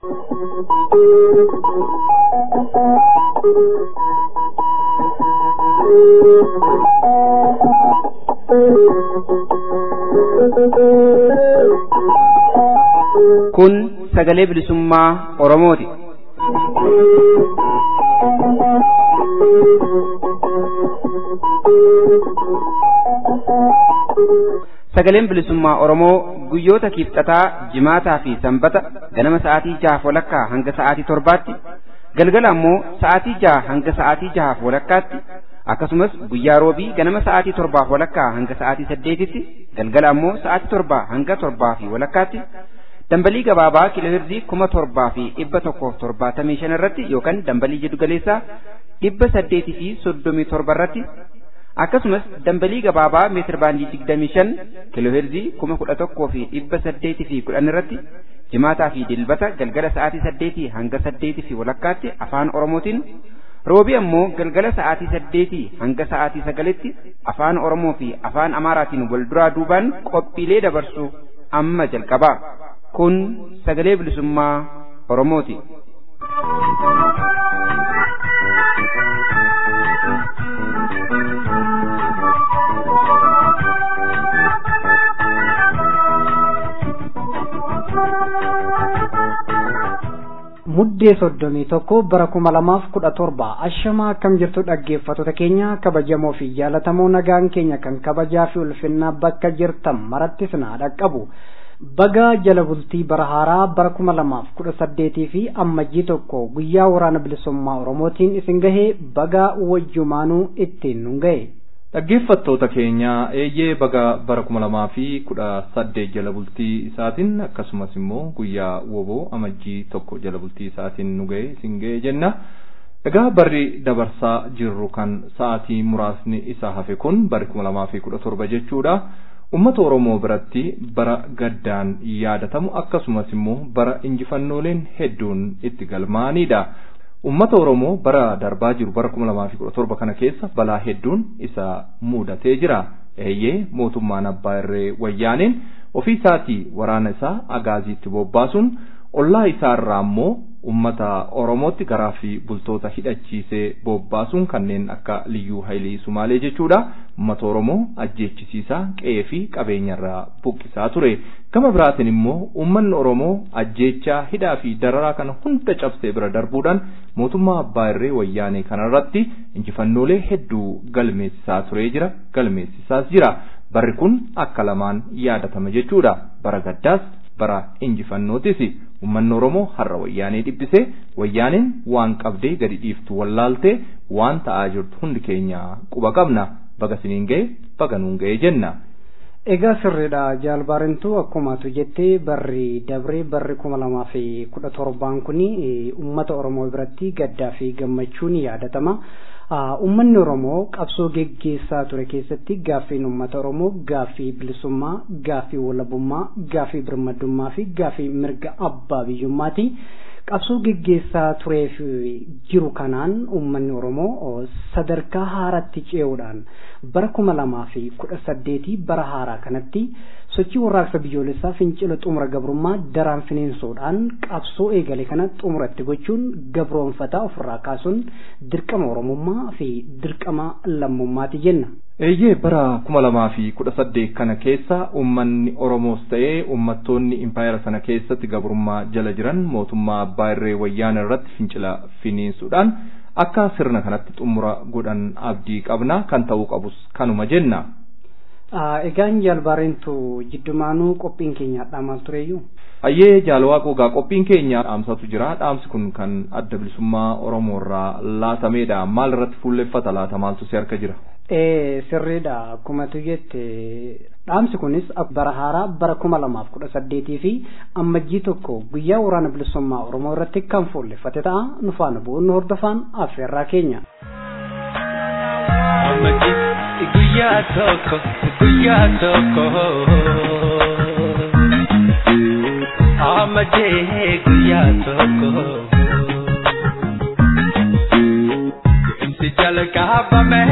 Kun sagalee bilisummaa Oromooti. Sagaleen bilisummaa Oromoo guyyoota kibxataa, jimaataa fi sanbata ganama sa'aatii jahaaf walakkaa hanga sa'aatii torbaatti, galgala ammoo sa'aatii jaha hanga sa'aatii jahaaf walakkaatti, akkasumas guyyaa roobii ganama sa'aatii torbaaf walakkaa hanga sa'aatii saddeetitti, galgala ammoo sa'aatii torbaa hanga torbaa fi walakkaatti, dambalii gabaabaa kiilooheerzii kuma torbaa fi dhibba tokkoof torbaatamii shan irratti yookaan dambalii jiddu galeessaa dhibba saddeetii fi soddomii torba irratti akkasumas dambalii gabaabaa meetir baandii digdamii shan kiilooheerzii kuma kudha tokkoo fi dhibba saddeetii fi kudhan irratti jimaataa fi dilbata galgala sa'aatii saddeetii hanga saddeetii fi walakkaatti afaan oromootiin roobii ammoo galgala sa'aatii saddeetii hanga sa'aatii sagalitti afaan oromoo fi afaan amaaraatiin wal duraa duubaan qophiilee dabarsu amma jalqabaa kun sagalee bilisummaa oromooti. muddee soddomii tokko bara kuma lamaaf kudha torba ashamaa akkam jirtu dhaggeeffattoota keenya kabajamoo fi jaalatamoo nagaan keenya kan kabajaa fi ulfinnaa bakka jirtan maratti sinaa dhaqqabu bagaa jala bultii bara haaraa bara kuma lamaaf kudha saddeetii fi ammajjii tokko guyyaa waraana bilisummaa oromootiin isin gahee bagaa wajjumaanuu ittiin nun gahe. Dhaggeeffattoota keenya eeyyee baga bara kuma lamaa fi kudha saddeet jala bultii isaatiin akkasumas immoo guyyaa woboo amajjii tokko jala bultii isaatiin nu ga'e isin ga'e jenna. Egaa barri dabarsaa jirru kan sa'aatii muraasni isaa hafe kun bari kuma lamaa fi kudha torba jechuudha. Uummata Oromoo biratti bara gaddaan yaadatamu akkasumas immoo bara injifannooleen hedduun itti galmaa'anidha. Uummata Oromoo bara darbaa jiru bara kuma lamaa fi kudha torba kana keessa balaa hedduun isa mudatee jira. Eeyyee mootummaan abbaa irree wayyaaneen ofii isaatii waraana isaa agaaziitti bobbaasuun ollaa isaa irraa immoo uummata Oromootti garaa fi bultoota hidhachiisee bobbaasuun kanneen akka liyyuu hailii sumaalee jechuudha. Uummata Oromoo ajjeechisiisaa qe'ee fi qabeenyarraa buqqisaa ture. Gama biraatiin immoo uummanni Oromoo ajjeechaa hidhaa fi dararaa kana hunda cabsee bira darbuudhaan mootummaa abbaa irree wayyaanee kanarratti injifannoolee hedduu galmeessisaa turee jira galmeessisaas jira. Barri kun akka lamaan yaadatama jechuudha. Bara gaddaas bara injifannootis uummanni Oromoo har'a wayyaanee dhibbisee wayyaaneen waan qabdee gadi dhiiftu wallaaltee waan ta'aa jirtu hundi keenya quba qabna baga siniin ga'e baga nuun ga'e jenna. Egaa sirriidha jaalbaarintu akkuma tu jettee barri dabree barri kuma lamaa fi kudha torbaan kuni uummata Oromoo biratti gaddaa fi gammachuun yaadatama. Uummanni Oromoo qabsoo geggeessaa ture keessatti gaaffiin uummata Oromoo gaaffii bilisummaa, gaaffii walabummaa, gaaffii birmadummaa fi gaaffii mirga abbaa biyyummaati. Qabsoo geggeessaa tureef jiru kanaan uummanni Oromoo sadarkaa haaraatti ce'uudhaan bara kuma lamaa fi kudha saddeetii bara haaraa kanatti sochii warraaqsa biyyoolessaa fincila xumura gabrummaa daraan finiinsuudhaan qabsoo eegale kana xumuratti gochuun gabroonfataa ofirraa kaasuun dirqama oromummaa fi dirqama lammummaati jenna. Eeyyee bara kuma lamaa fi kudha saddeet kana keessa uummanni Oromoos ta'ee uummattoonni impaayera sana keessatti gabrummaa jala jiran mootummaa abbaa irree wayyaana irratti fincila finiinsuudhaan akka sirna kanatti xumura godhan abdii qabna kan ta'uu qabus kanuma jenna. Egaan jaalbaareentu jiddumaanuu qophiin keenya maal tureeyyuu? Hayyee jaalwaaqoo gaa qophiin keenya dhaamsatu jira dhaamsi kun kan adda bilisummaa Oromoo irraa laatameedha maal irratti fuulleffata laata maaltu si harka jira? Ee sirriidha akkuma tu jette dhaamsi kunis bara haaraa bara kuma lamaaf kudha saddeetii fi ammajjii tokko guyyaa waraana bilisummaa Oromoo irratti kan fuulleffate ta'a nu faana bu'uun nu hordofaan affeerraa keenya. guyyaa tokko guyyaa tokko amadee guyyaa tokko imsi jalqabame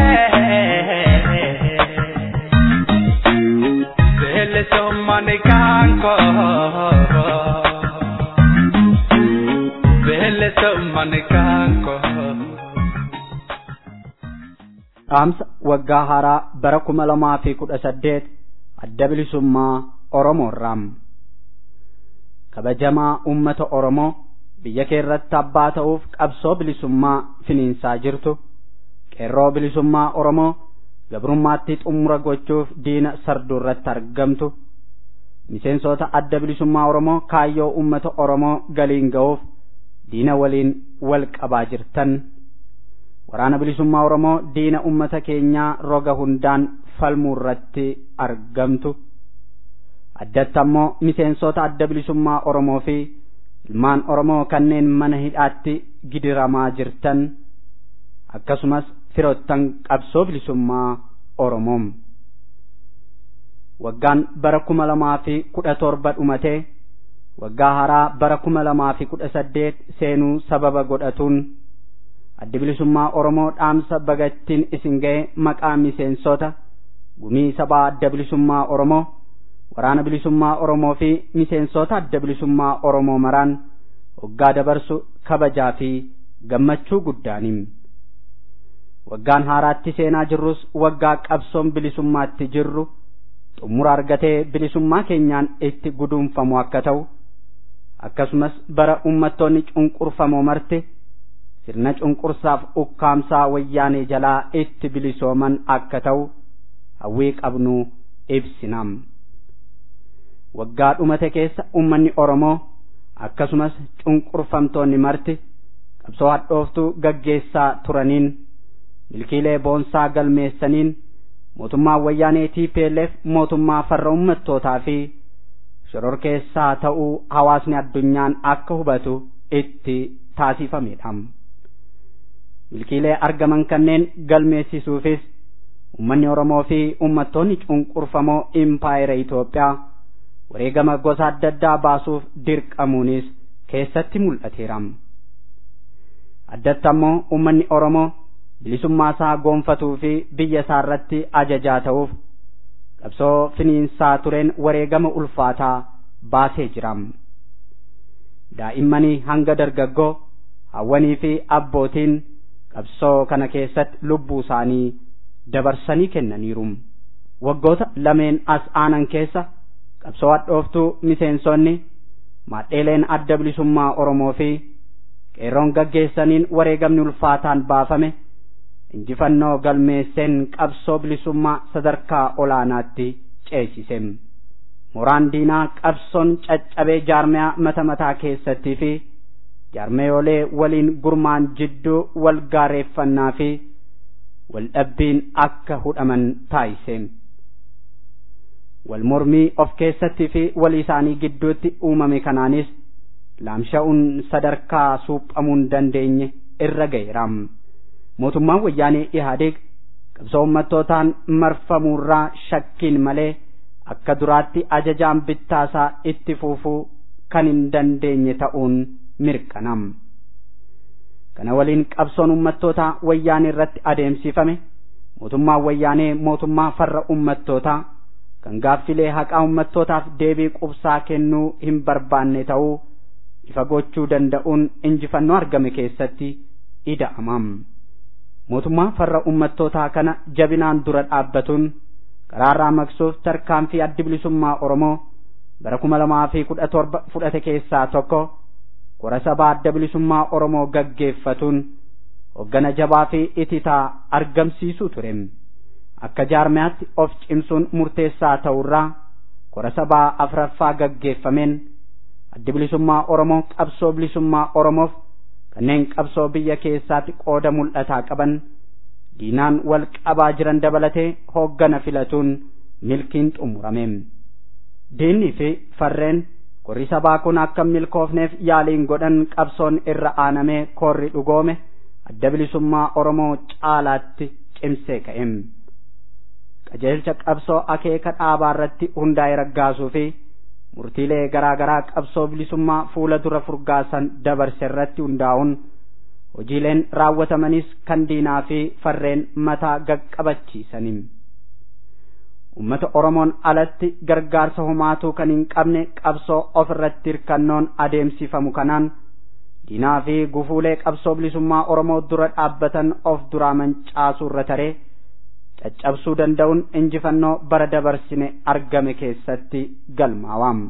seele sommane kaanko bilisummaan kaanko. dhaamsa waggaa haaraa bara kuma lamaa fi kudha saddeet adda bilisummaa oromoorraam kabajamaa ummata oromoo biyya kee irratti abbaa ta'uuf qabsoo bilisummaa finiinsaa jirtu qeerroo bilisummaa oromoo gabrummaatti xumura gochuuf diina sarduu irratti argamtu miseensota adda bilisummaa oromoo kaayyoo ummata oromoo galiin ga'uuf diina waliin wal qabaa jirtan waraana bilisummaa oromoo diina ummata keenyaa roga hundaan falmuu irratti argamtu addatti ammoo miseensota adda bilisummaa oromoo fi ilmaan oromoo kanneen mana hidhaatti gidiramaa jirtan akkasumas firoottan qabsoo bilisummaa oromoom waggaan bara kuma lamaa fi kudha torba dhumatee waggaa haaraa bara kuma lamaa fi kudha saddeet seenuu sababa godhatuun addi bilisummaa oromoo dhaamsa bagattiin isin ga'e maqaa miseensota gumii sabaa adda bilisummaa oromoo waraana bilisummaa oromoo fi miseensota adda bilisummaa oromoo maraan waggaa dabarsu kabajaa fi gammachuu guddaaniin waggaan haaraatti seenaa jirrus waggaa qabsoon bilisummaatti jirru xumura argatee bilisummaa keenyaan itti guduunfamu akka ta'u akkasumas bara ummattoonni cunqurfamoo marti sirna cunqursaaf ukkaamsaa wayyaanee jalaa itti bilisooman akka ta'u hawwii qabnu ibsinam waggaa dhumate keessa ummanni oromoo akkasumas cunqurfamtoonni marti qabsoo hadhooftuu gaggeessaa turaniin milkiilee boonsaa galmeessaniin mootummaa wayyaanee TPLF mootummaa farra ummattootaa fi shororkeessaa ta'uu hawaasni addunyaan akka hubatu itti taasifamedha. milkiilee argaman kanneen galmeessisuufis ummanni Oromoo fi ummattoonni cunqurfamoo impaayera Itoophiyaa wareegama gosa adda addaa baasuuf dirqamuunis keessatti mul'ateera. Addatti ammoo ummanni Oromoo bilisummaa isaa goonfatuu fi biyya isaa irratti ajajaa ta'uuf qabsoo finiinsaa tureen wareegama ulfaataa baasee jira. Daa'immanii hanga dargaggoo hawwanii fi abbootiin qabsoo kana keessatti lubbuu isaanii dabarsanii kennaniiru. Waggoota lameen as aanan keessa qabsoo hadhooftuu miseensonni maadheeleen adda bilisummaa Oromoo fi qeerroon gaggeessaniin wareegamni ulfaataan baafame injifannoo galmeesseen qabsoo bilisummaa sadarkaa olaanaatti ceesise. Mooraan diinaa qabsoon caccabee jaarmiyaa mata mataa keessattii fi jaarmeeyoolee waliin gurmaan jidduu wal gaareeffannaa fi wal dhabbiin akka hudhaman taasise. Wal mormii of keessattii fi walii isaanii gidduutti uumame kanaanis laamsha'uun sadarkaa suuphamuu hin dandeenye irra ga'eera. Mootummaan wayyaanee Ihaadeeg qabsoo ummattootaan marfamuurraa shakkiin malee akka duraatti ajajaan bittaasaa itti fufuu kan hin dandeenye ta'uun mirkanam. Kana waliin qabsoon ummattootaa wayyaanee irratti adeemsifame mootummaan wayyaanee mootummaa farra ummattootaa kan gaaffilee haqaa ummattootaaf deebii qubsaa kennuu hin barbaanne ta'uu ifa gochuu danda'uun injifannoo argame keessatti ida'amam. Mootummaa farra ummattootaa kana jabinaan dura dhaabbatuun karaarraa maqsuuf tarkaanfii addi bilisummaa Oromoo bara kuma lamaa fi kudha torba fudhate keessaa tokko kora sabaa adda bilisummaa Oromoo gaggeeffatuun hoggana jabaa fi ititaa argamsiisuu ture. Akka jaarmiyaatti of cimsuun murteessaa ta'urraa kora sabaa afraffaa gaggeeffameen addi bilisummaa Oromoo qabsoo bilisummaa Oromoof kanneen qabsoo biyya keessaatti qooda mul'ataa qaban diinaan wal qabaa jiran dabalatee hooggana filatuun milkiin xumurame. Diinnii fi farreen korri sabaa kun akka milkoofneef yaaliin godhan qabsoon irra aanamee korri dhugoome adda bilisummaa Oromoo caalaatti cimsee ka'e. Qajeelcha qabsoo akeeka dhaabaa irratti hundaa'e raggaasuu fi murtiilee garaa garaa qabsoo bilisummaa fuula dura furgaasan dabarse irratti hundaa'uun hojiileen raawwatamanis kan diinaa fi farreen mataa gaqqabachiisaniin. Uummata Oromoon alatti gargaarsa homaatuu kan hin qabne qabsoo of irratti hirkannoon adeemsifamu kanaan diinaa fi gufuulee qabsoo bilisummaa oromoo dura dhaabbatan of duraa mancaasuu irra taree caccabsuu danda'uun injifannoo bara dabarsine argame keessatti galmaawam.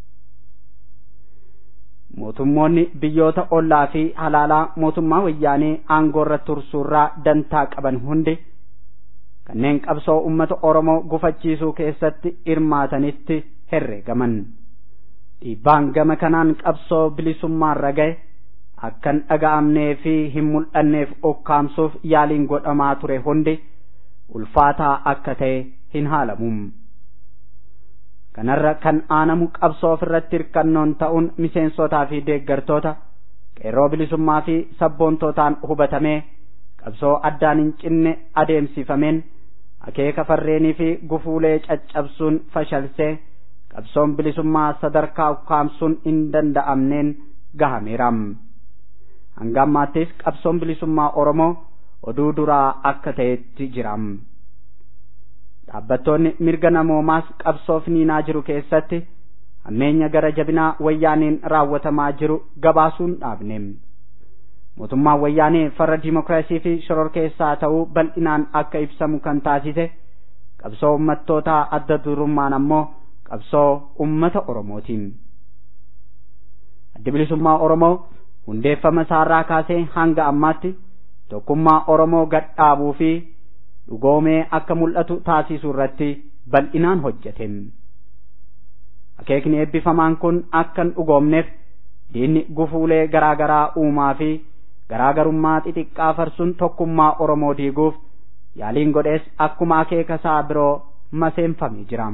mootummoonni biyyoota ollaa fi halaalaa mootummaa wayyaanee aangoorra tursuurraa dantaa qaban hundi kanneen qabsoo ummata oromoo gufachiisuu keessatti hirmaatanitti herreegaman dhiibbaan gama kanaan qabsoo bilisummaarra ga'e akkan dhaga'amnee fi hin mul'anneef ukkaamsuuf yaaliin godhamaa ture hundi ulfaataa akka ta'e hin haalamu. kanarra kan aanamu qabsoo ofirratti hirkannoon ta'uun miseensotaa fi deeggartoota qeerroo bilisummaa fi sabboontootaan hubatamee qabsoo addaan hin cinne adeemsifameen akeeka farreenii fi gufuulee caccabsuun fashalsee qabsoon bilisummaa sadarkaa ukkaamsuun hin danda'amneen gahameeram hanga ammaattis qabsoon bilisummaa oromoo oduu duraa akka ta'etti jiram. dhaabbattoonni mirga namoomaas qabsoof niinaa jiru keessatti hammeenya gara jabinaa wayyaaneen raawwatamaa jiru gabaasuun dhaabne mootummaan wayyaanee farra diimokiraasii fi shororkeessaa ta'uu bal'inaan akka ibsamu kan taasise qabsoo ummattootaa adda durummaan ammoo qabsoo ummata oromootiin addi bilisummaa oromoo hundeeffama isaarraa kaasee hanga ammaatti tokkummaa oromoo gadhaabuu fi dhugoomee akka mul'atu taasisuu irratti bal'inaan hojjete akeekni eebbifamaan kun akka hin dhugoomneef diinni gufuulee garaa garaa uumaa fi garaagarummaa xixiqqaa farsuun tokkummaa oromoo diiguuf yaaliin godhees akkuma akeeka isaa biroo maseenfamee jira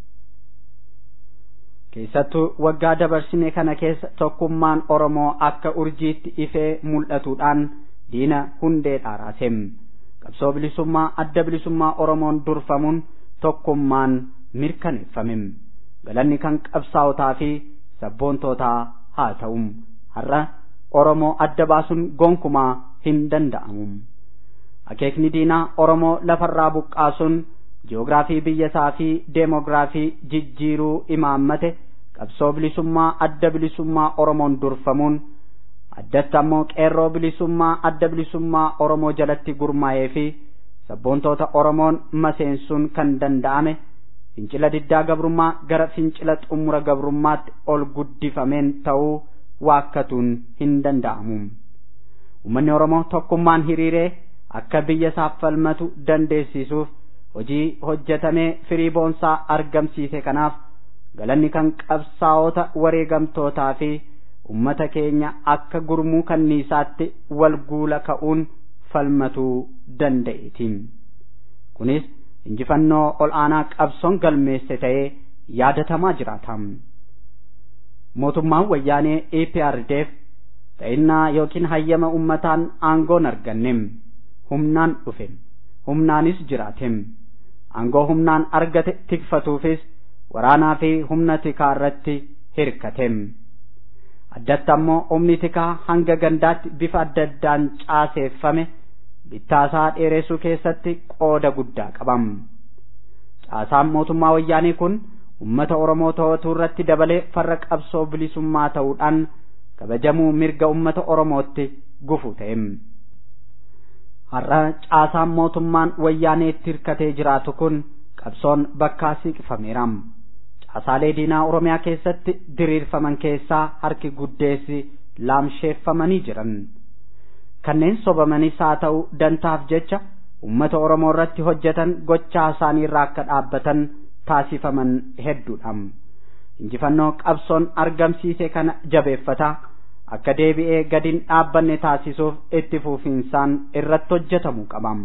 keessattuu waggaa dabarsine kana keessa tokkummaan oromoo akka urjiitti ifee mul'atuudhaan diina hundee dhaaraasem qabsoo bilisummaa adda bilisummaa oromoon durfamuun tokkummaan mirkaneeffame galanni kan qabsaa'otaa fi sabboontootaa haa ta'u har'a oromoo adda baasuun gonkumaa hin danda'amu akeekni diinaa oromoo lafarraa buqqaasuun ji'oogiraafii biyyasaa fi deemoogiraafii jijjiiruu imaammate qabsoo bilisummaa adda bilisummaa oromoon durfamuun addatti ammoo qeerroo bilisummaa adda bilisummaa oromoo jalatti gurmaa'ee fi sabboontoota oromoon maseensuun kan danda'ame fincila diddaa gabrummaa gara fincila xumura gabrummaatti ol guddifameen ta'uu waakkatuun hin danda'amu ummanni oromoo tokkummaan hiriiree akka biyya isaaf falmatu dandeessisuuf hojii hojjetamee firii boonsaa argamsiise kanaaf galanni kan qabsaa'ota wareegamtootaa fi ummata keenya akka gurmuu kanniisaatti wal guula ka'uun falmatuu danda'eetiin kunis injifannoo ol aanaa qabsoon galmeesse ta'ee yaadatamaa jiraata mootummaan wayyaanee EPRDF ta'innaa yookiin hayyama ummataan aangoon argannem humnaan dhufe humnaanis jiraatem aangoo humnaan argate tikfatuufis waraanaa fi humna tikaa irratti hirkatem addatti ammoo humni tikaa hanga gandaatti bifa adda addaan caaseeffame bittaasaa dheeressuu keessatti qooda guddaa qabam caasaan mootummaa wayyaanii kun ummata oromoo to'atuu irratti dabalee farra qabsoo bilisummaa ta'uudhaan kabajamuu mirga ummata oromootti gufu ta'em har'a caasaan mootummaan wayyaaneetti hirkatee jiraatu kun qabsoon bakkaa siiqfameera caasaalee diinaa oromiyaa keessatti diriirfaman keessaa harki guddeessi laamsheeffamanii jiran kanneen sobamanis haa ta'u dantaaf jecha ummata oromoo irratti hojjetan gochaa isaanii irraa akka dhaabbatan taasifaman hedduudha injifannoo qabsoon argamsiise kana jabeeffata akka deebi'ee gadiin dhaabbanne taasisuuf itti fufiinsaan irratti hojjetamuu qaba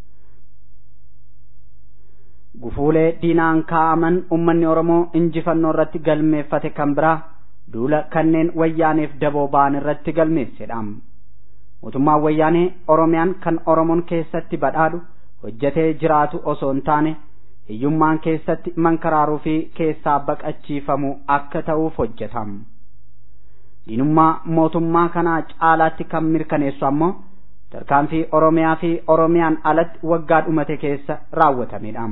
gufuulee diinaan kaa'aman ummanni oromoo injifannoo irratti galmeeffate kan biraa duula kanneen wayyaaneef daboo ba'an irratti galmeessedha mootummaan wayyaanee oromiyaan kan oromoon keessatti badhaadhu hojjetee jiraatu osoo hin taane hiyyummaan keessatti mankaraaruu fi keessaa baqachiifamu akka ta'uuf hojjetam diinummaa mootummaa kanaa caalaatti kan mirkaneessu ammoo tarkaanfii oromiyaa fi oromiyaan alatti waggaa dhumate keessa raawwatamedha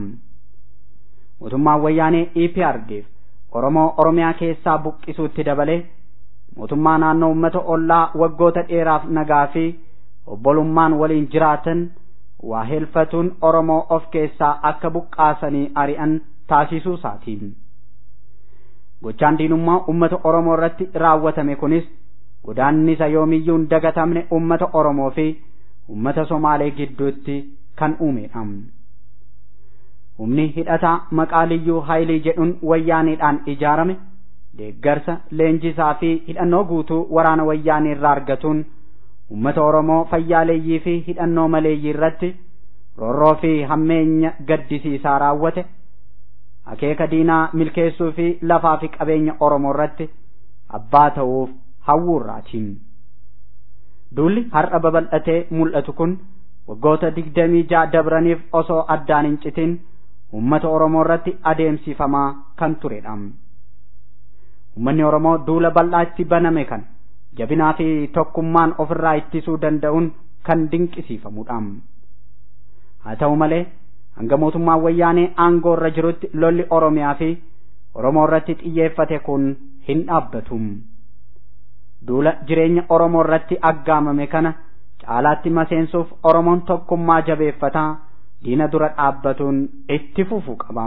mootummaan wayyaanee EPRDF oromoo oromiyaa keessaa buqqisuutti dabalee mootummaa naannoo uummata ollaa waggoota dheeraaf nagaa fi obbolummaan waliin jiraatan waa helfatuun oromoo of keessaa akka buqqaasanii ari'an taasisuu isaatiin gochaan diinummaa ummata oromoo irratti raawwatame kunis godaannisa yoomiyyuu hin dagatamne ummata oromoo fi ummata somaalee gidduutti kan uumedha humni hidhataa maqaa liyyuu haayilii jedhuun wayyaaniidhaan ijaarame deeggarsa leenjisaa fi hidhannoo guutuu waraana wayyaanii irraa argatuun ummata oromoo fayyaaleeyyii fi hidhannoo maleeyyii irratti roorroo fi hammeenya gaddisiisaa raawwate akeeka diinaa milkeessuu fi lafaa fi qabeenya oromoo irratti abbaa ta'uuf hawwuurraatiin duulli har'a babal'atee mul'atu kun waggoota digdamii ja'a dabraniif osoo addaan hin citin ummata oromoo irratti adeemsifamaa kan turedha ummanni oromoo duula bal'aa itti baname kan jabinaa fi tokkummaan ofirraa ittisuu danda'uun kan dinqisiifamudha haa ta'u malee hanga mootummaan wayyaanee aangoo irra jirutti lolli oromiyaa fi oromoo irratti xiyyeeffate kun hin dhaabbatu duula jireenya oromoo irratti aggaamame kana caalaatti maseensuuf oromoon tokkummaa jabeeffataa diina dura dhaabbatuun itti fufuu qaba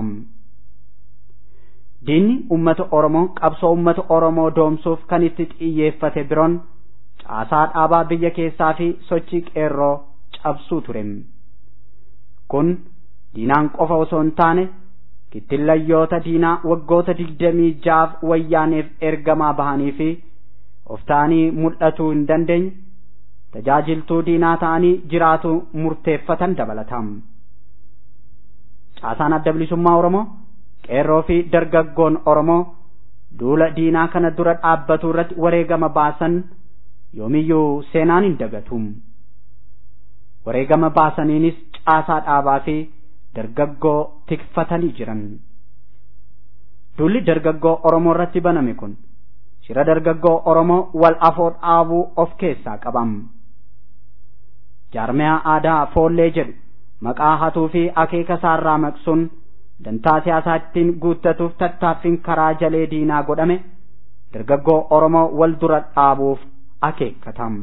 diinni ummata oromoo qabsoo ummata oromoo doomsuuf kan itti xiyyeeffate biroon caasaa dhaabaa biyya keessaa fi sochii qeerroo cabsuu ture kun diinaan qofa osoo hin taane kittillayyoota diinaa waggoota digdamii jaaf wayyaaneef ergamaa bahanii fi of ta'anii mul'atuu hin dandeenye tajaajiltuu diinaa ta'anii jiraatu murteeffatan dabalatam caasaan adda bilisummaa oromoo qeerroo fi dargaggoon oromoo duula diinaa kana dura dhaabbatu irratti wareegama baasan yoomiyyuu seenaan hin dagatum wareegama baasaniinis caasaa dhaabaa fi dargaggoo tikfatanii jiran duulli dargaggoo oromoo irratti baname kun shira dargaggoo oromoo wal afoo dhaabuu of keessaa qabam jaarmiyaa aadaa foollee jedhu maqaa hatuu fi akeeka isaarraa maqsuun dantaa siyaasaa ittiin guuttatuuf tattaaffiin karaa jalee diinaa godhame dargaggoo oromoo wal dura dhaabuuf akeekkatam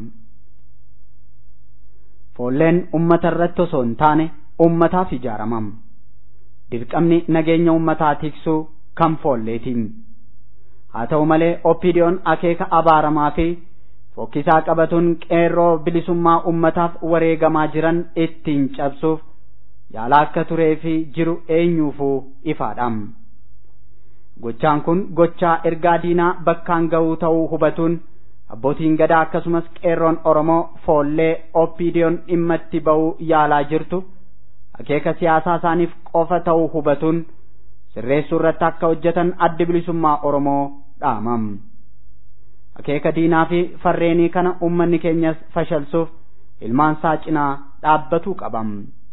foolleen ummata irratti osoo hin taane ummataaf ijaaramam dirqamni nageenya ummataa tiksuu kan foolleetiin haa ta'u malee oppiidiyoon akeeka abaaramaa fi fokkisaa qabatuun qeerroo bilisummaa ummataaf wareegamaa jiran ittiin cabsuuf yaalaa akka turee fi jiru eenyuufuu ifaadham gochaan kun gochaa ergaa diinaa bakkaan ga'uu ta'uu hubatuun abbootiin gadaa akkasumas qeerroon oromoo foollee oppiidiyoon dhimma itti ba'uu yaalaa jirtu akeeka siyaasaa isaaniif qofa ta'uu hubatuun sirreessuu irratti akka hojjetan addi bilisummaa oromoo dhaamam akeeka diinaa fi farreenii kana ummanni keenyas fashalsuuf ilmaan isaa cinaa dhaabbatuu qabam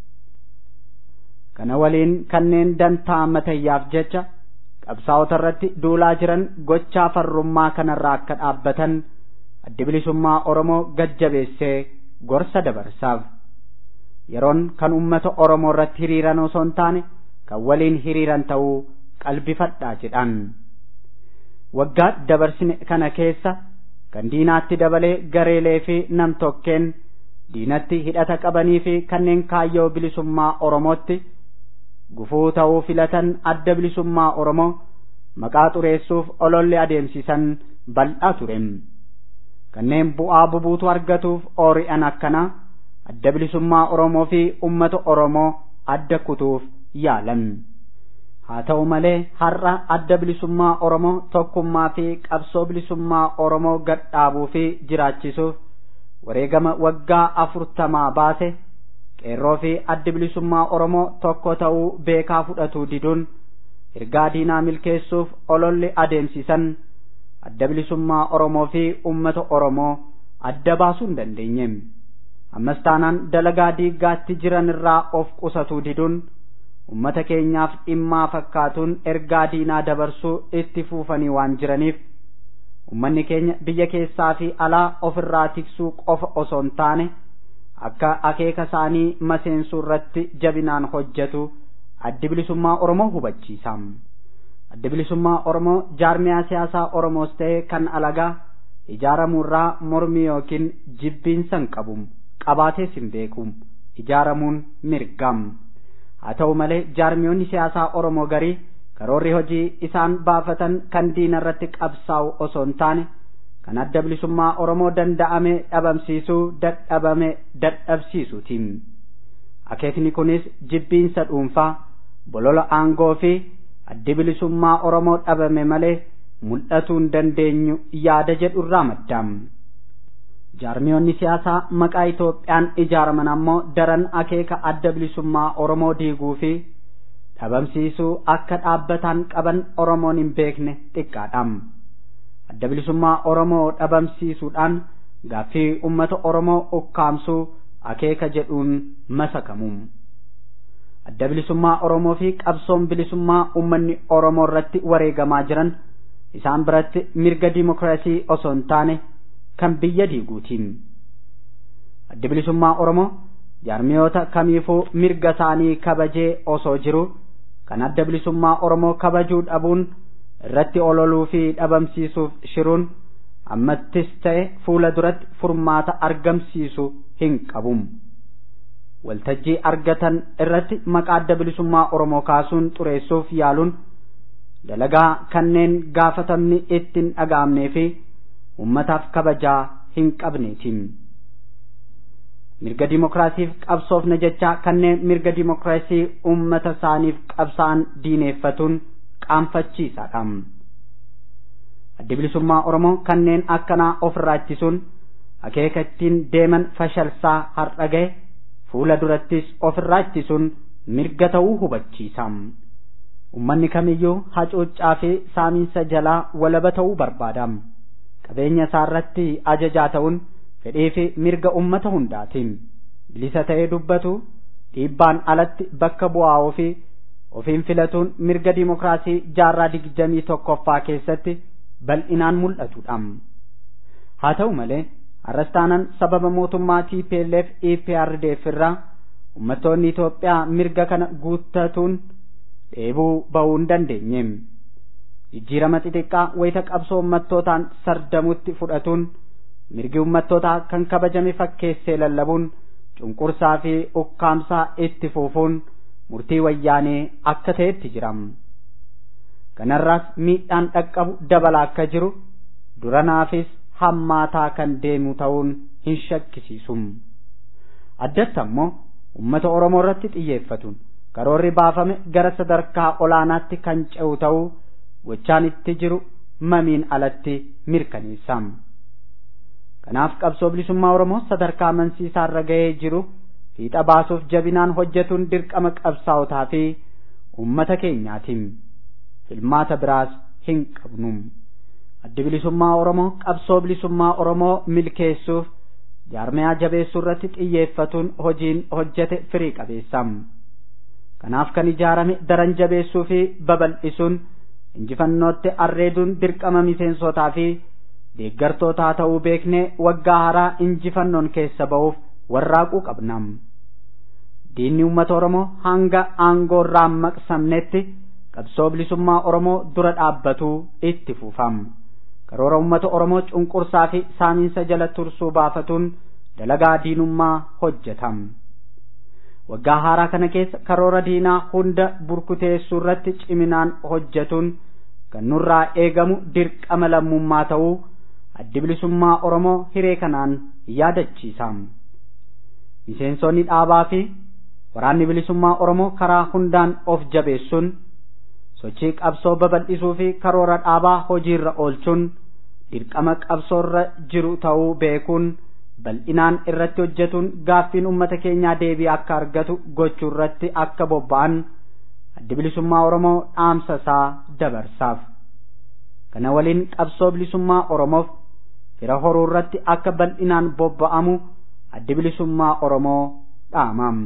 kana waliin kanneen dantaa matayyaaf jecha qabsaa'ota irratti duulaa jiran gochaa farrummaa kanarraa akka dhaabbatan addi bilisummaa oromoo gajjabeessee gorsa dabarsaaf yeroon kan ummata oromoo irratti hiriiran osoo hin taane kan waliin hiriiran ta'uu qalbifadhaa jedhan waggaa dabarsine kana keessa kan diinaatti dabalee gareelee fi nam-tokkeen diinatti hidhata qabanii fi kanneen kaayyoo bilisummaa oromootti gufuu ta'uu filatan adda bilisummaa oromoo maqaa xureessuuf ololli adeemsisan bal'aa ture kanneen bu'aa bubuutu argatuuf oori'an akkanaa adda bilisummaa oromoo fi ummata oromoo adda kutuuf yaalan haa ta'u malee har'a adda bilisummaa oromoo tokkummaa fi qabsoo bilisummaa oromoo gadhaabuu fi jiraachisuuf wareegama waggaa afurtamaa baase qeerroo fi addi bilisummaa oromoo tokko ta'uu beekaa fudhatuu diduun ergaa diinaa milkeessuuf ololli adeemsisan adda bilisummaa oromoo fi ummata oromoo adda baasuu hin dandeenye ammas taanaan dalagaa diiggaatti jiran irraa of qusatuu diduun ummata keenyaaf dhimmaa fakkaatuun ergaa diinaa dabarsuu itti fufanii waan jiraniif ummanni keenya biyya keessaa fi alaa ofirraa tiksuu qofa osoo hin taane akka akeeka isaanii maseensuu irratti jabinaan hojjetu addi bilisummaa oromoo hubachiisa addi bilisummaa oromoo jaarmiyaa siyaasaa oromoos ta'e kan alagaa ijaaramuurraa mormii yookiin jibbiinsa hin qabu qabaatees hin beeku ijaaramuun mirgam haa ta'u malee jaarmiyoonni siyaasaa oromoo garii karoorri hojii isaan baafatan kan diina irratti qabsaa'u osoo hin taane kan adda bilisummaa oromoo danda'ame dhabamsiisuu dadhabame dadhabsiisuuti akeekni kunis jibbiinsa dhuunfaa bolola aangoo fi addi bilisummaa oromoo dhabame malee mul'atuu hin dandeenyu yaada jedhu irraa maddaam jaarmiyoonni siyaasaa maqaa Itoophiyaan ijaaraman ammoo daran akeeka adda bilisummaa oromoo diiguu fi dhabamsiisuu akka dhaabbataan qaban oromoon hin beekne xiqqaadhaam adda bilisummaa oromoo dhabamsiisuudhaan gaaffii ummata oromoo ukkaamsuu akeeka jedhuun masakamu adda bilisummaa oromoo fi qabsoon bilisummaa ummanni oromoo irratti wareegamaa jiran isaan biratti mirga dimokiraasii osoo hin taane kan biyya diiguutiin adda bilisummaa oromoo jaarmiyoota kamiifuu mirga isaanii kabajee osoo jiru kan adda bilisummaa oromoo kabajuu dhabuun irratti ololuu fi dhabamsiisuuf shiruun ammattis ta'e fuula duratti furmaata argamsiisu hin qabum waltajjii argatan irratti maqaa adda bilisummaa oromoo kaasuun xureessuuf yaaluun dalagaa kanneen gaafatamni ittiin dhaga'amnee fi ummataaf kabajaa hin qabneetiin mirga dimokiraasiif qabsoofna jechaa kanneen mirga dimokiraasii ummata isaaniif qabsaan diineeffatuun qaanfachiisaadha addi bilisummaa oromoo kanneen akkanaa ofirraa ittisuun akeeka ittiin deeman fashalsaa har'a gahe fuula durattis ofirraa ittisuun mirga ta'uu hubachiisa ummanni kamiyyuu hacuuccaa fi saamiinsa jalaa walaba ta'uu barbaada qabeenya isaa irratti ajajaa ta'uun fedhii fi mirga ummata hundaatiin bilisa ta'ee dubbatu dhiibbaan alatti bakka bu'aa ofii ofiin filatuun mirga dimokiraasii jaarraa digdamii tokkoffaa keessatti bal'inaan mul'atudha haa ta'u malee har'astaanan sababa mootummaa TPLF EPRDF irraa ummattoonni Itoophiyaa mirga kana guuttatuun dheebuu bahuu hin dandeenye jijjiirama xixiqqaa wayita qabsoo ummattootaan sardamutti fudhatuun mirgi ummattootaa kan kabajame fakkeessee lallabuun cunqursaa fi ukkaamsaa itti fuufuun murtii wayyaanee akka ta'etti jiram kanarraas miidhaan dhaqqabu dabalaa akka jiru duranaafis hammaataa kan deemu ta'uun hin shakkisiisum addatti ammoo ummata oromoo irratti xiyyeeffatuun karoorri baafame gara sadarkaa olaanaatti kan ce'u ta'uu gochaan itti jiru mamiin alatti mirkaneessam kanaaf qabsoo bilisummaa oromoo sadarkaa amansiisaa irra ga'ee jiru fiixa baasuuf jabinaan hojjetuun dirqama qabsaa'otaa fi ummata keenyaatiin filmaata biraas hin qabnu addi bilisummaa oromoo qabsoo bilisummaa oromoo milkeessuuf jaarmiyaa jabeessuu irratti xiyyeeffatuun hojiin hojjete firii qabeessam kanaaf kan ijaarame daran jabeessuu fi babal'isuun injifannootti arreeduun dirqama miseensotaa fi deeggartootaa ta'uu beeknee waggaa haaraa injifannoon keessa ba'uuf warraaquu qabnam diinni uummata oromoo hanga aangoo irraa maqsamnetti qabsoo bilisummaa oromoo dura dhaabbatuu itti fufam karoora uummata oromoo cunqursaa fi saamiinsa jala tursuu baafatuun dalagaa diinummaa hojjetam waggaa haaraa kana keessa karoora diinaa hunda burkuteessuu irratti ciminaan hojjetuun kan nurraa eegamu dirqama lammummaa ta'uu addi bilisummaa oromoo hiree kanaan yaadachiisam miseensonni dhaabaa fi waraanni bilisummaa oromoo karaa hundaan of jabeessuun sochii qabsoo babal'isuu fi karoora dhaabaa hojiirra oolchuun dirqama qabsoorra jiru ta'uu beekuun bal'inaan irratti hojjetuun gaaffiin ummata keenyaa deebii akka argatu gochuu irratti akka bobba'an addi bilisummaa oromoo dhaamsa isaa dabarsaaf kana waliin qabsoo bilisummaa oromoof fira horuu irratti akka bal'inaan bobba'amu addi bilisummaa oromoo dhaamam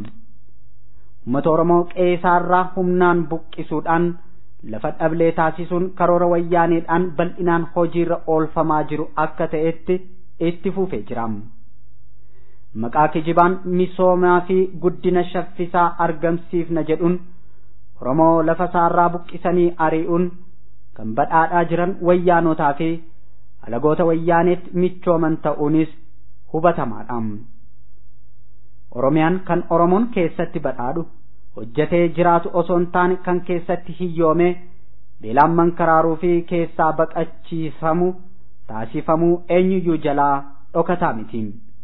ummata oromoo qeesaarraa humnaan buqqisuudhaan lafa dhablee taasisuun karoora wayyaaneedhaan bal'inaan hojiirra oolfamaa jiru akka ta'etti itti fufee jiram maqaa kijibaan misoomaa fi guddina shaffisaa argamsiifna jedhuun oromoo lafa isaarraa buqqisanii ari'uun kan badhaadhaa jiran wayyaanotaa fi alagoota wayyaaneetti michooman ta'uunis hubatamaadha. Oromiyaan kan Oromoon keessatti badhaadhu hojjetee jiraatu osoo hin taane kan keessatti hiyyoomee beelaan mankaraaruu fi keessaa baqachiifamu taasifamuu eenyuyyuu jalaa dhokataa miti.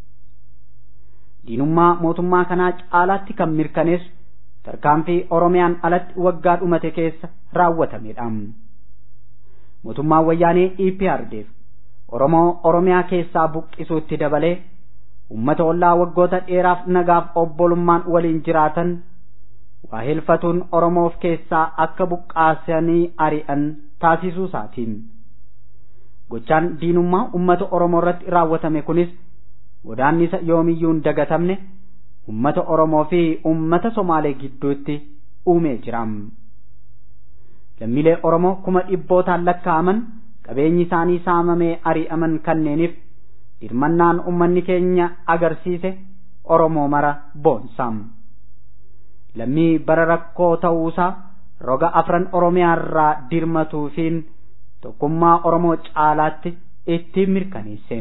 Diinummaa mootummaa kanaa caalaatti kan mirkaneessu tarkaanfii Oromiyaan alatti waggaa dhumate keessa raawwatamedha. Mootummaan wayyaanee EPRDF Oromoo Oromiyaa keessaa buqqisuutti dabalee uummata ollaa waggoota dheeraaf nagaaf obbolummaan waliin jiraatan waa hilfatuun Oromoof keessaa akka buqqaasanii ari'an taasisuu isaatiin. Gochaan diinummaa uummata Oromoo irratti raawwatame kunis godaannisa yoomiyyuu hin dagatamne uummata Oromoo fi uummata Somaalee gidduutti uumee jira. Lammiilee Oromoo kuma dhibbootaan lakkaa'aman qabeenyi isaanii saamamee ari'aman kanneeniif dirmannaan uummanni keenya agarsiise Oromoo mara boonsaam. Lammii bara rakkoo ta'uusaa roga afran Oromiyaa irraa dirmatuufiin tokkummaa Oromoo caalaatti ittiin mirkaneesse.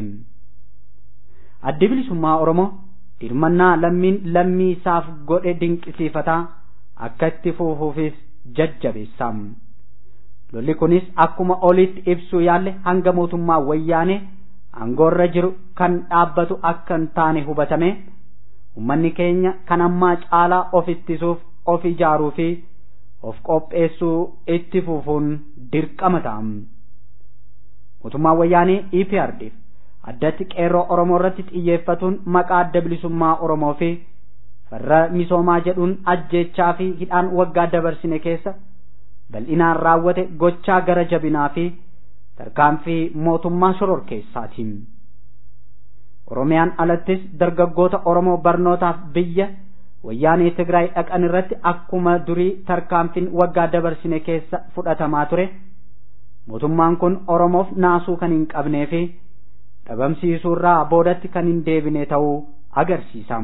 Addi bilisummaa Oromoo dirmannaa lammiin lammii isaaf godhe dinqisiifataa akka itti fufuufis jajjabeessaam. Lolli kunis akkuma olitti ibsuu yaalle hanga mootummaa wayyaanee aangoorra jiru kan dhaabbatu akka hin taane hubatame ummanni keenya kan ammaa caalaa of ittisuuf of ijaaruu fi of qopheessuu itti fufuun dirqama ta'a. Mootummaan wayyaanee EPRDF addatti qeerroo Oromoo irratti xiyyeeffatuun maqaa adda bilisummaa Oromoo fi farra misoomaa jedhuun ajjeechaa fi hidhaan waggaa dabarsine keessa bal'inaan raawwate gochaa gara jabinaa fi tarkaanfii mootummaa shororkeessaatiin. Oromiyaan alattis dargaggoota Oromoo barnootaaf biyya wayyaanee Tigraay dhaqan irratti akkuma durii tarkaanfiin waggaa dabarsine keessa fudhatamaa ture. Mootummaan kun Oromoof naasuu kan hin qabnee fi dhabamsiisuurraa boodatti kan hin deebine ta'uu agarsiisa.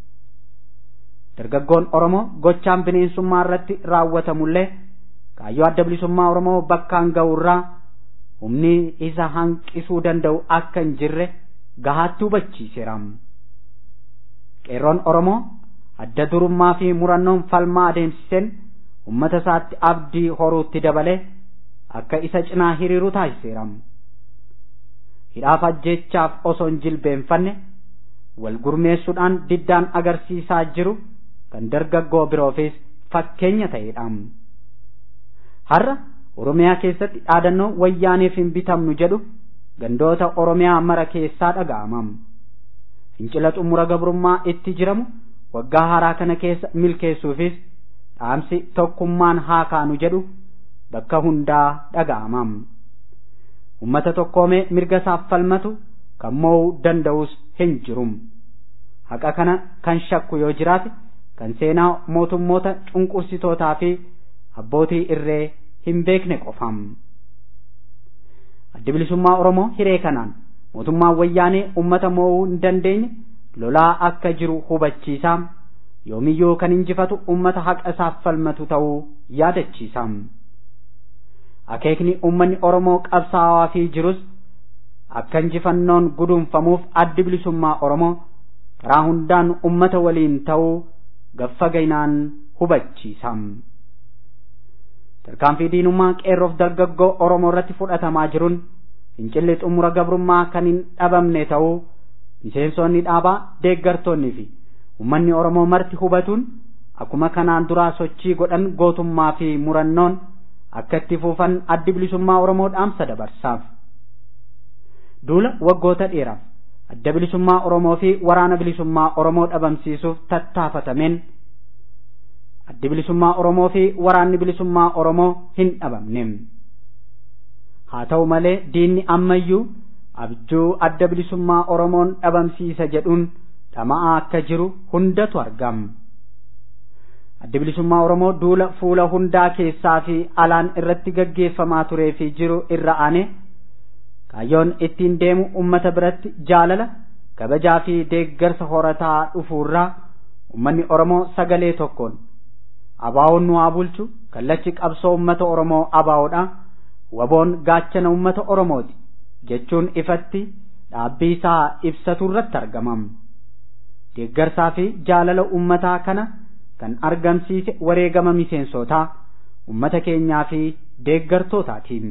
Dargaggoon Oromoo gochaan bineensummaa irratti raawwatamullee kaayyoo adda bilisummaa Oromoo bakkaan ga'urraa humni isa hanqisuu danda'u akka hin jirre gahaatti hubachiiseera. Qeerroon Oromoo adda durummaa fi murannoon falmaa adeemsiseen uummata isaatti abdii horuutti dabalee akka isa cinaa hiriiru taasiseera. Hidhaaf ajjeechaaf osoo hin jilbeenfanne wal gurmeessuudhaan diddaan agarsiisaa jiru kan dargaggoo biroofis fakkeenya ta'edha. Har'a Oromiyaa keessatti dhaadannoo wayyaaneef hin bitamnu jedhu gandoota Oromiyaa mara keessaa dhaga'ama. Fincila xumura gabrummaa itti jiramu waggaa haaraa kana keessa milkeessuufis dhaamsi tokkummaan haa kaanu jedhu bakka hundaa dhaga'ama. Uummata tokkoomee mirga isaaf falmatu kan mo'uu danda'us hin jiru. Haqa kana kan shakku yoo jiraate kan seenaa mootummoota cunqursitootaa fi abbootii irree hin beekne qofam. Addi bilisummaa Oromoo hiree kanaan mootummaan wayyaanee uummata mo'uu hin dandeenye lolaa akka jiru hubachiisaa yoomiyyuu kan injifatu uummata haqa isaaf falmatu ta'uu yaadachiisa. Akeekni uummanni Oromoo qabsaa'aa fi jirus akka injifannoon guduunfamuuf addi bilisummaa Oromoo karaa hundaan uummata waliin ta'uu gaffa gaynaan hubachiisa. Tarkaanfii diinummaa qeerroof dargaggoo Oromoo irratti fudhatamaa jiruun fincilli xumura gabrummaa kan hin dhabamne ta'uu miseensonni dhaabaa deeggartoonnii fi uummanni Oromoo marti hubatuun akkuma kanaan duraa sochii godhan gootummaa fi murannoon akka itti fuufan addi bilisummaa Oromoo dhaamsa dabarsaaf. Duula waggoota dheeraaf adda bilisummaa Oromoo fi waraana bilisummaa Oromoo dhabamsiisuuf tattaafatameen addi bilisummaa Oromoo fi waraanni bilisummaa Oromoo hin dhabamne. Haa ta'u malee diinni ammayyuu abjuu adda bilisummaa Oromoon dhabamsiisa jedhuun dhama'aa akka jiru hundatu argama. Addi bilisummaa Oromoo duula fuula hundaa keessaa fi alaan irratti gaggeeffamaa turee fi jiru irra aane kaayyoon ittiin deemu ummata biratti jaalala kabajaa fi deeggarsa horataa dhufuurraa ummanni Oromoo sagalee tokkoon abaawoon nu haa bulchu kallachi qabsoo ummata Oromoo abaawoodha waboon gaachana ummata Oromooti jechuun ifatti dhaabbii isaa ibsatu irratti argamam. Deeggarsaa fi jaalala uummataa kana kan argamsiise wareegama miseensotaa uummata keenyaa fi deeggartootaatiin.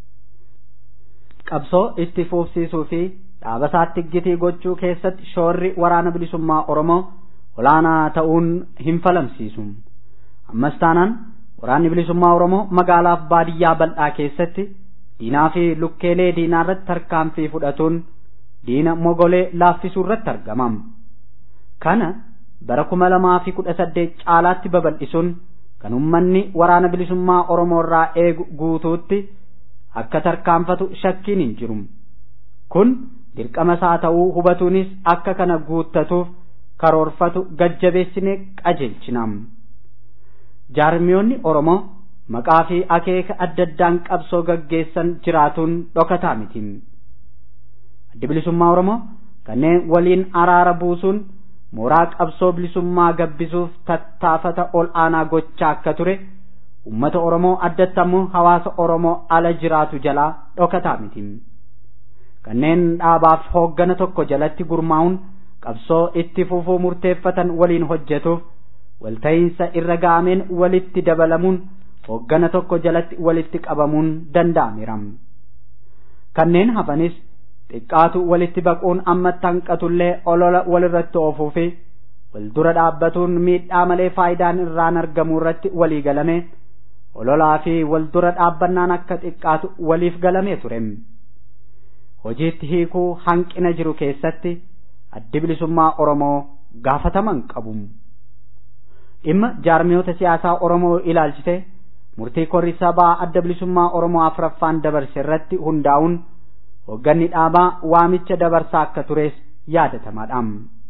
Qabsoo itti fufsiisuu fi dhaabasaatti gitii gochuu keessatti shoorri waraana bilisummaa Oromoo olaanaa ta'uun hin falamsiisu. Ammas taanaan waraanni bilisummaa Oromoo magaalaaf baadiyyaa bal'aa keessatti diinaa fi lukkeelee diinaa irratti tarkaanfii fudhatuun diina mogolee laaffisuu irratti argamam. Kana bara kuma lamaa fi kudha saddeet caalaatti babal'isuun kan uummanni waraana bilisummaa Oromoo irraa eegu guutuutti akka tarkaanfatu shakkiin hin jiru. Kun dirqama isaa ta'uu hubatuunis akka kana guuttatuuf karoorfatu gajjabeessinee qajeelchinam. Jaarmiyoonni Oromoo maqaa fi akeeka adda addaan qabsoo gaggeessan jiraatuun dhokataa miti. Addi bilisummaa Oromoo kanneen waliin araara buusuun mooraa qabsoo bilisummaa gabbisuuf tattaafata ol aanaa gochaa akka ture ummata Oromoo addatti ammoo hawaasa Oromoo ala jiraatu jalaa dhokataa miti. Kanneen dhaabaaf hooggana tokko jalatti gurmaa'uun qabsoo itti fufuu murteeffatan waliin hojjetuuf walta'iinsa irra ga'ameen walitti dabalamuun hooggana tokko jalatti walitti qabamuun danda'ameera. Kanneen hafanis xiqqaatu walitti baquun ammatti hanqatullee olola walirratti oofuu fi wal dura dhaabbatuun miidhaa malee faayidaan irraan argamu irratti walii galame ololaa fi wal dura dhaabbannaan akka xiqqaatu waliif galamee ture. Hojiitti hiikuu hanqina jiru keessatti addi bilisummaa Oromoo gaafataman qabu. Dhimma jaarmiyoota siyaasaa Oromoo ilaalchise murtii korri sabaa adda bilisummaa Oromoo afraffaan dabarse irratti hundaa'uun hoogganni dhaabaa waamicha dabarsaa akka tures yaadatamaadha.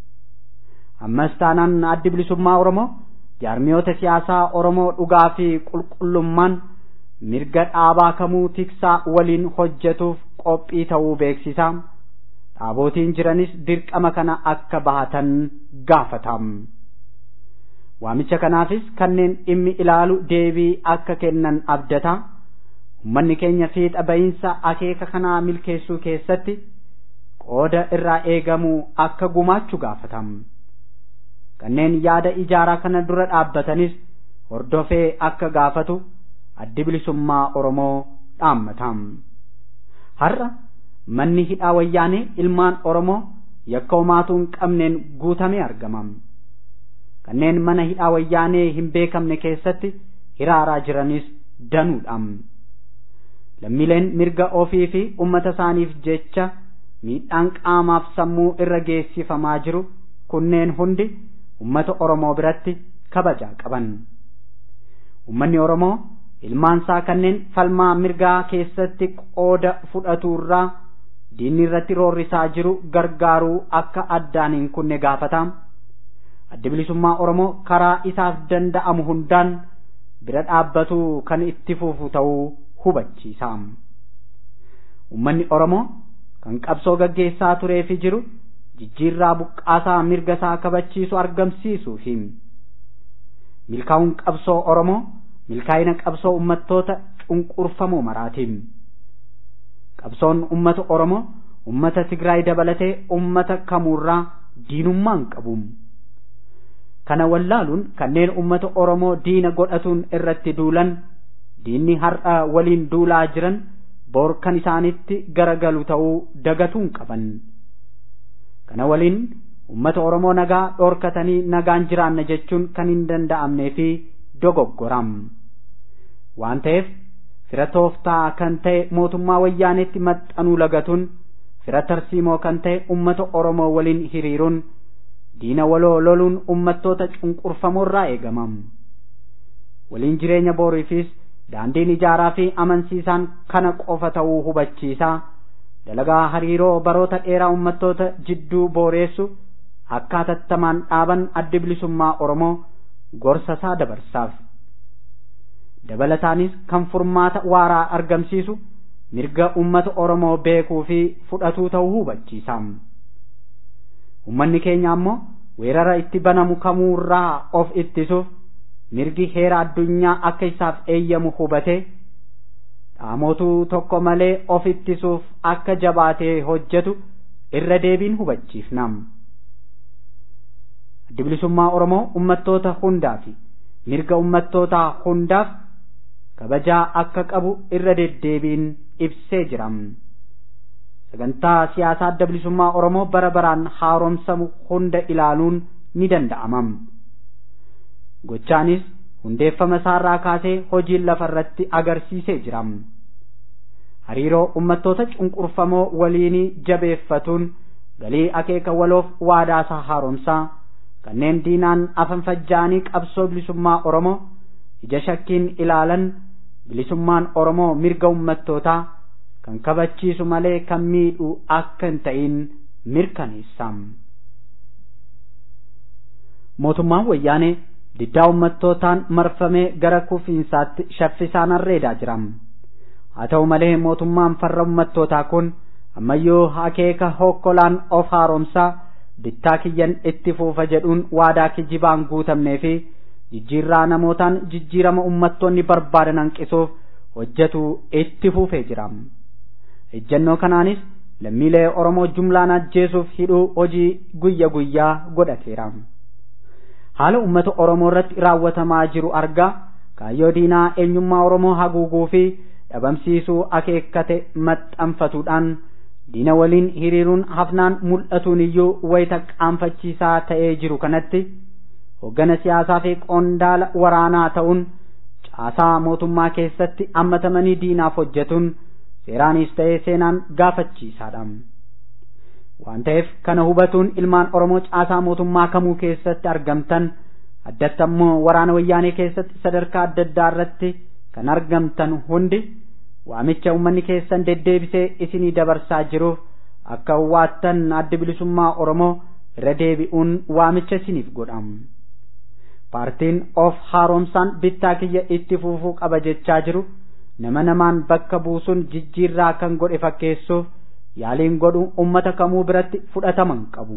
Ammas taanaan addi bilisummaa Oromoo jaarmiyoota siyaasaa Oromoo dhugaa fi qulqullummaan mirga dhaabaa kamuu tiksaa waliin hojjetuuf qophii ta'uu beeksisa. Dhaabootiin jiranis dirqama kana akka bahatan gaafatam. Waamicha kanaafis kanneen dhimmi ilaalu deebii akka kennan abdata. Uummanni keenya fiixa bahiinsa akeeka kanaa milkeessuu keessatti qooda irraa eegamu akka gumaachuu gaafatam. Kanneen yaada ijaaraa kana dura dhaabbatanis hordofee akka gaafatu addi bilisummaa Oromoo dhaammatam. Har'a manni hidhaa wayyaanee ilmaan Oromoo yakka homaatu hin qabneen guutamee argamam. Kanneen mana hidhaa wayyaanee hin beekamne keessatti hiraaraa jiranis danuudhaam. Lammiileen mirga ofii fi uummata isaaniif jecha miidhaan qaamaaf sammuu irra geessifamaa jiru kunneen hundi uummata Oromoo biratti kabajaa qaban. Uummanni Oromoo ilmaansaa kanneen falmaa mirgaa keessatti qooda fudhaturraa diinni irratti roorrisaa jiru gargaaruu akka addaan hin kunne gaafata. Addi bilisummaa Oromoo karaa isaaf danda'amu hundaan bira dhaabbatu kan itti fufu ta'uu hubachiisa. Uummanni Oromoo kan qabsoo gaggeessaa turee fi jiru jijjiirraa buqqaasaa mirga isaa kabachiisu argamsiisuu fi milkaa'uun qabsoo Oromoo milkaa'ina qabsoo uummattoota cunqurfamoo maraatiin. Qabsoon uummata Oromoo uummata Tigraay dabalatee uummata kamuurraa diinummaan qabu. Kana wallaaluun kanneen uummata Oromoo diina godhatuun irratti duulan diinni har'a waliin duulaa jiran bor kan isaanitti garagalu ta'uu dagatuun qaban. Kana waliin uummata Oromoo nagaa dhoorkatanii nagaan jiraanna jechuun kan hin danda'amnee fi dogoggoram. Waan ta'eef fira tooftaa kan ta'e mootummaa wayyaaneetti maxxanuu lagatuun fira tarsiimoo kan ta'e uummata Oromoo waliin hiriiruun diina waloo loluun uummattoota cunqurfamoorraa eegamam. Waliin jireenya booriifis daandiin ijaaraa fi amansiisaan kana qofa ta'uu hubachiisa. Dalagaa hariiroo baroota dheeraa uummattoota jidduu booreessu akka hatattamaan dhaaban addi bilisummaa Oromoo gorsa isaa dabarsaaf. Dabalataanis kan furmaata waaraa argamsiisu mirga uummata Oromoo beekuu fi fudhatuu ta'uu hubachiisa. Uummanni keenya ammoo weerara itti banamu kamuurraa of ittisuuf mirgi heera addunyaa akka isaaf eeyyamu hubate dhaamotuu tokko malee of ittisuuf akka jabaatee hojjetu irra deebiin hubachiifnam. Addi bilisummaa Oromoo ummattoota hundaa fi mirga ummattootaa hundaaf kabajaa akka qabu irra deddeebiin ibsee jiram. Sagantaa siyaasaa adda bilisummaa Oromoo bara baraan haaromsamu hunda ilaaluun ni danda'amam. Gochaanis hundeeffama isaarraa kaasee hojiin lafarratti agarsiisee jiram. Hariiroo ummattoota cunqurfamoo waliinii jabeeffatuun galii akeeka waloof waadaasaa haaromsaa kanneen diinaan afan fajjaanii qabsoo bilisummaa Oromoo ija shakkiin ilaalan bilisummaan Oromoo mirga ummattootaa kan kabachiisu malee kan miidhu akka hin ta'in mirkaneessam. Mootummaan wayyaanee diddaa ummattootaan marfamee gara kufiinsaatti shaffisaan arreedaa jiram. Haa ta'u malee mootummaan farra ummattootaa kun ammayyuu akeeka hokkolaan of haaromsaa bittaa kiyyan itti fuufa jedhuun waadaa kijibaan guutamnee fi jijjiirraa namootaan jijjiirama ummattoonni barbaadan hanqisuuf hojjetu itti fuufee jira. Ejjennoo kanaanis lammiilee Oromoo jumlaan ajjeesuuf hidhuu hojii guyya guyyaa godhateera. Haala uummata Oromoo irratti raawwatamaa jiru argaa kaayyoo diinaa eenyummaa Oromoo haguuguu fi dhabamsiisuu akeekkate maxxanfatuudhaan diina waliin hiriiruun hafnaan mul'atuun iyyuu wayita qaanfachiisaa ta'ee jiru kanatti hoggana siyaasaa fi qondaala waraanaa ta'uun caasaa mootummaa keessatti hammatamanii diinaaf hojjetuun seeraanis ta'ee seenaan gaafachiisaadha. Waan ta'eef kana hubatuun ilmaan Oromoo caasaa mootummaa kamuu keessatti argamtan addatti ammoo waraana wayyaanee keessatti sadarkaa adda addaa irratti kan argamtan hundi waamicha uummanni keessan deddeebisee isinii dabarsaa jiruuf akka waattan addi bilisummaa Oromoo irra deebi'uun waamicha isiniif godham. Paartiin of haaromsaan bittaa kiyya itti fuufuu qaba jechaa jiru nama namaan bakka buusuun jijjiirraa kan godhe fakkeessuuf yaaliin godhu ummata kamuu biratti fudhataman qabu.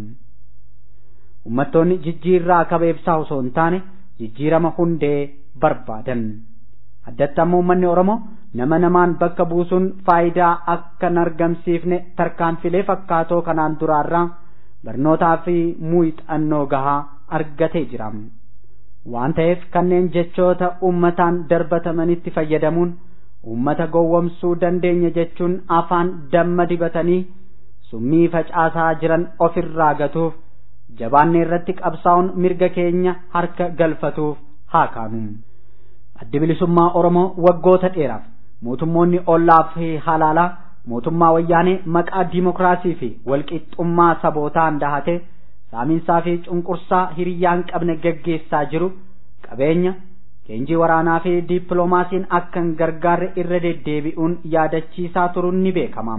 Ummattoonni jijjiirraa kabeebsaa osoo hin taane jijjiirama hundee barbaadan. addatti ammoo uummanni Oromoo nama namaan bakka buusuun faayidaa akka hin argamsiifne tarkaanfilee fakkaatoo kanaan duraarraa barnootaa fi muuxannoo gahaa argatee jira. Waan ta'eef kanneen jechoota uummataan darbatamanitti fayyadamuun uummata gowwomsuu dandeenya jechuun afaan damma dibatanii summii facaasaa jiran ofirraa gatuuf jabaannee irratti qabsaa'uun mirga keenya harka galfatuuf haa kaanu. addi bilisummaa Oromoo waggoota dheeraaf mootummoonni ollaa fi halaalaa mootummaa wayyaanee maqaa diimokiraasii fi walqixxummaa sabootaan dahate saamiinsaa fi cunqursaa hiriyyaan qabne gaggeessaa jiru qabeenya leenjii waraanaa fi diippiloomaasiin akka hin gargaarre irra deddeebi'uun yaadachiisaa turuun ni beekama.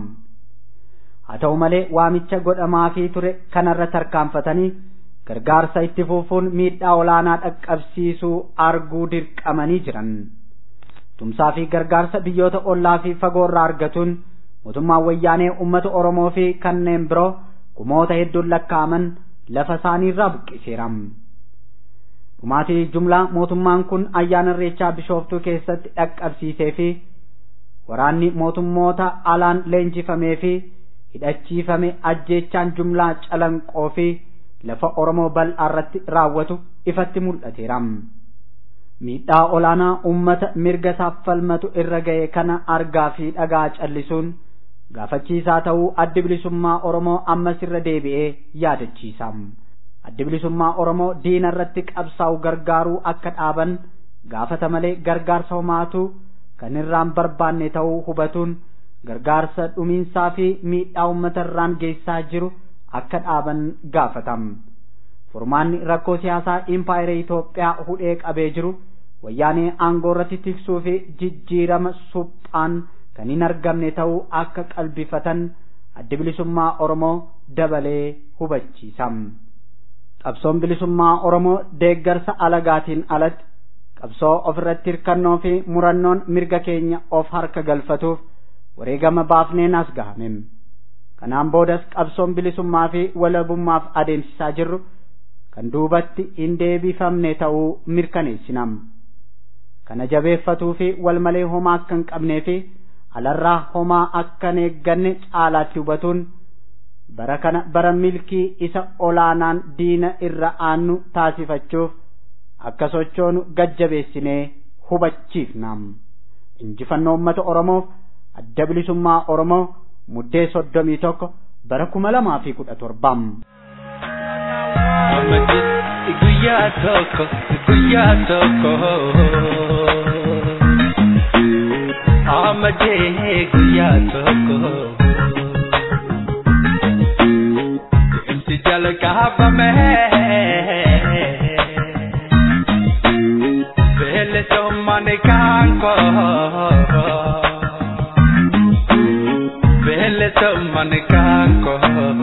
Haa ta'u malee waamicha godhamaa fi ture kanarra tarkaanfatanii gargaarsa itti fufuun miidhaa olaanaa dhaqqabsiisuu arguu dirqamanii jiran. Tumsaa fi gargaarsa biyyoota ollaa fi fagoorraa argatuun mootummaan wayyaanee uummata Oromoo fi kanneen biroo kumoota hedduun lakkaa'aman lafa isaaniirraa buqqiseera. Dhumaatii jumlaa mootummaan kun ayyaana irreechaa bishooftuu keessatti dhaqqabsiisee fi waraanni mootummoota alaan leenjifamee fi hidhachiifame ajjeechaan jumlaa calanqoo fi lafa Oromoo bal'aa irratti raawwatu ifatti mul'ateera. Miidhaa olaanaa uummata mirga isaaf falmatu irra ga'e kana argaa fi dhagaa callisuun gaafachiisaa ta'uu addi bilisummaa Oromoo ammas irra deebi'ee yaadachiisa. Addi bilisummaa Oromoo diina irratti qabsaa'u gargaaruu akka dhaaban gaafata malee gargaarsa homaatu kan irraan barbaanne ta'uu hubatuun gargaarsa dhumiinsaa fi miidhaa uummata irraan geessaa jiru akka dhaaban gaafatam. Furmaanni rakkoo siyaasaa impaayera Itoophiyaa hudhee qabee jiru wayyaanee aangoo irratti tiksuu fi jijjiirama suphaan kan hin argamne ta'uu akka qalbifatan addi bilisummaa Oromoo dabalee hubachiisa. Qabsoon bilisummaa Oromoo deeggarsa alagaatiin alatti qabsoo ofirratti hirkannoo fi murannoon mirga keenya of harka galfatuuf wareegama baafneen as gahame. Kanaan boodas qabsoon bilisummaa fi walabummaaf adeemsisaa jirru kan duubatti hin deebifamne ta'uu mirkaneessinam. Kana jabeeffatuu fi wal malee homaa akka hin qabnee fi alarraa homaa akka hin eegganne caalaatti hubatuun bara kana bara milkii isa olaanaan diina irra aannu taasifachuuf akka sochoonu gajjabeessinee hubachiifna injifannoo uummata oromoof adda bilisummaa oromoo muddee soddomii tokko bara kuma lamaa fi kudha torbaa. guyyaa tokko guyyaa tokko amadee guyyaa tokko imsi jalqabame beelesomane kaanko beelesomane kaanko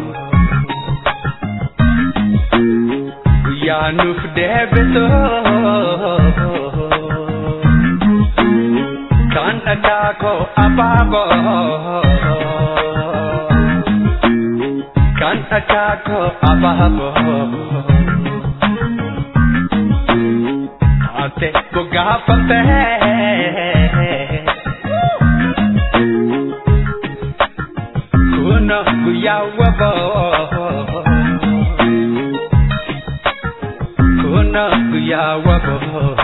guyyaanuf deebiso kan dhagaako abaabo kan dhagaako abaabo ate gogaafate kuno guyyaa waboo kuna guya wabo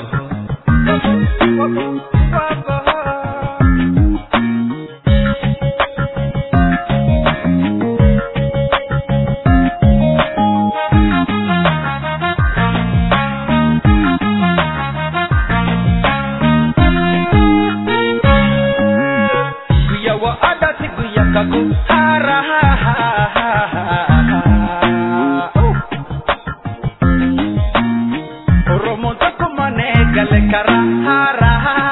guya wa adati guya kaku hara Oromo tokko mane gale kara hara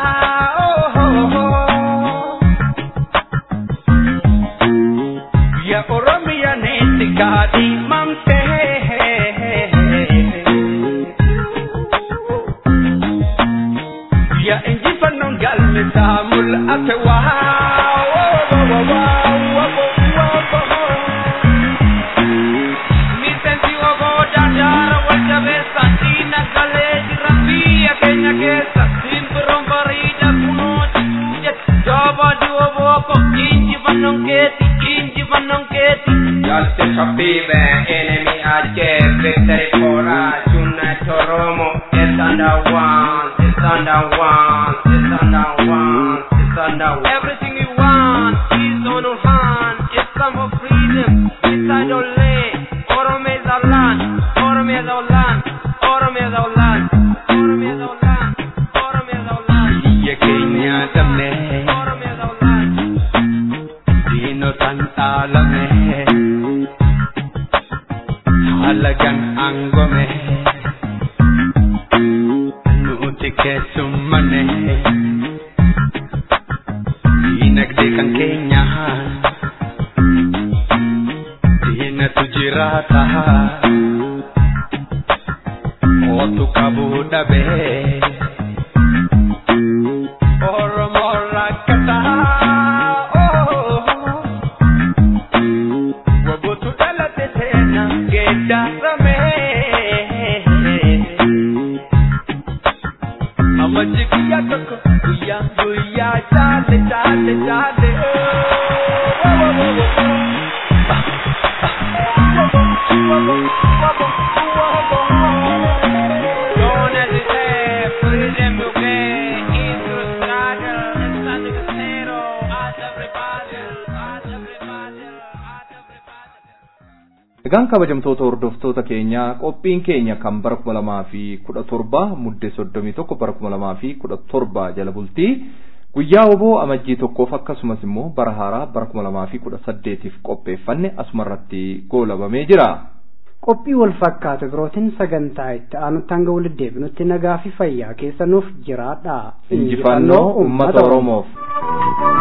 Ya Oromia ne tikadi mamte Ya inji panon gal misamul atwa Mi sentivo godadara wal cabeza Tina galegi rabia kenya kesa Simperon barida kuno jet Java duo boko Inji vanong keti Inji vanong keti Justice for people, enemy achieve victory for us. Unite Oromo, it's under one, it's under one, it's under one, it's under one. Everything we want is on our hand It's time for freedom Inside our land Orome is our land Orome is our land Orome is our land Orome is our land Orome is our land Biyya keenya dhabne, Orome is our land diinotaan dhaalame, halagaan aangome, nuti keessummane, diinagdee kan keenya, diinatu jiraata, ootu qabuu dhabee. Oromo rakkata Wabutu dhalate seena geeddarame Amajji guyyaa tokko guyyaa guyyaa chaate chaate chaate Don't hesitate, freedom you get into the struggle, it's under the zero, at every battle, at every battle, at every battle. Egaan kabajamtoota hordoftoota keenyaa qophiin keenya kan bara kuma lamaa fi kudha torba muddee soddomii tokko bara kuma lamaa fi kudha torba jala bultii guyyaa oboo amajjii tokkoof akkasumas immoo bara haaraa bara kuma lamaa fi kudha saddeetiif qopheeffanne asumarratti goolabamee jira. qophii wal fakkaatu birootiin sagantaa itti aanutti hanga walitti deebinutti nagaa fi fayyaa keessanuuf jiraadha Injifannoo uummata Oromoof.